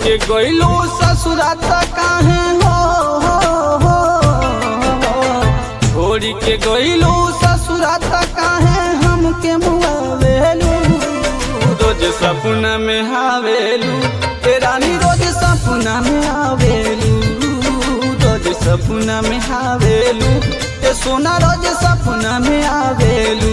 के गइलो ससुरा त काहे हो हो हो छोड़ी के गइलो ससुरा त काहे हमके मुआवेलू रोज सपना में आवेलू ए रानी रोज सपना में आवेलू रोज सपना में आवेलू ए सोना रोज सपना में आवेलू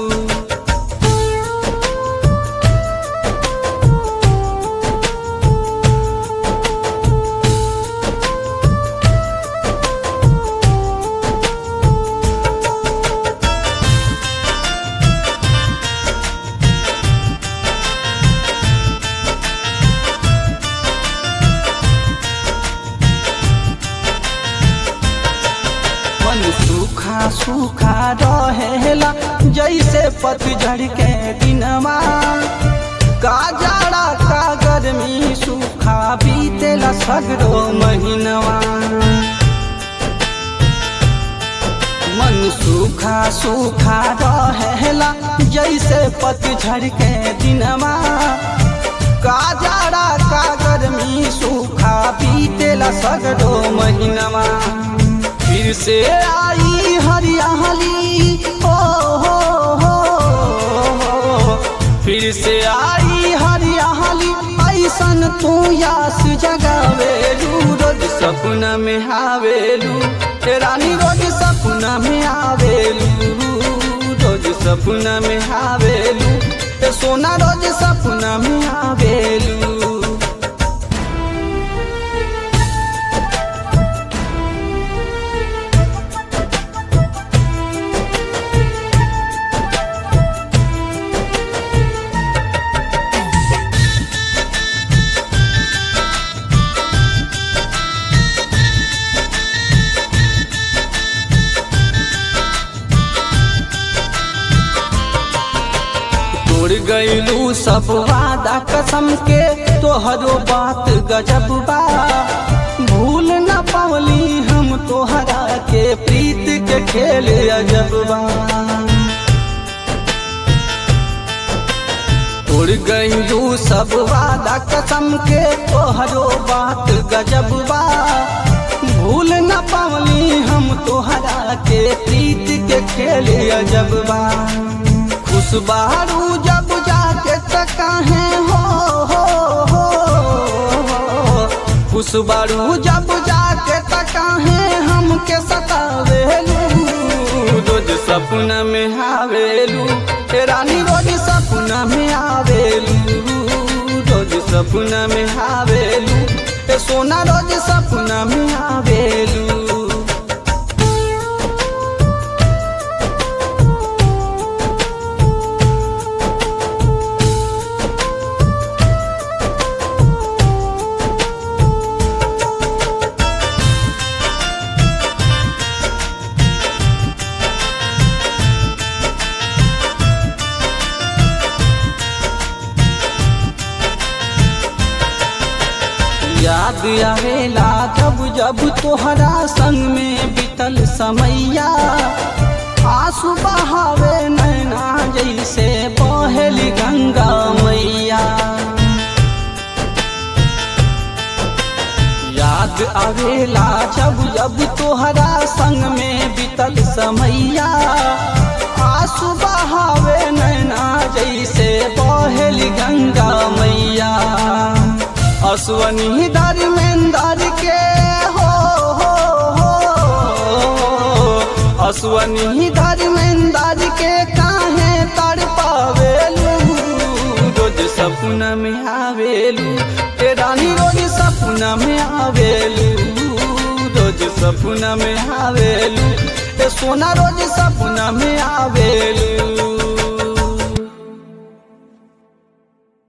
मन सूखा सूखा रहेला जैसे पतझड़ के दिनवा का जाड़ा का गर्मी सूखा बीतेला सगरो महीनवा मन सूखा सूखा रहेला जैसे पतझड़ के दिनवा का जाड़ा का गर्मी सूखा बीतेला सगरो महीनवा फिर से आई हरियाली हो हो हो हो फिर से आई हरियाली ऐसन तू यास जगावेलू रोज सपना में आवेलू ए रानी रोज सपना में आवेलू रोज सपना में आवेलू ए सोना रोज सपना में आवेलू तोड़ गईलू सब वादा कसम के तोहरो बात गजब बा भूल न पावली हम तोहरा के प्रीत के खेल अजब बा तोड़ गईलू सब वादा कसम के तोहरो बात गजब बा भूल न पावली हम तोहरा के प्रीत के खेल अजब बा खुश बारू जब जाके त काहे हो हो हो हो। खुश बारू जब जाके त काहे हमके सतावेलू रोज सपना में आवेलू ए रानी रोज सपना में आवेलू रोज सपना में आवेलू ए सोना रोज सपना में आवेलू याद आवेला जब जब तोहरा संग में बीतल समैया आंसू बहावे नैना जैसे बहेली गंगा मैया याद आवेला जब जब तोहरा संग में बीतल समैया आंसू बहावे नैना जैसे बहेली गंगा मैया असवनी धर्मेंद्र के हो हो हो असवनी धर्मेंद्र के काहे तर पावेलू रोज सपना में आवेलू ए रानी रोज सपना में आवेलू रोज सपना में आवेलू ए सोना रोज सपना में आवेलू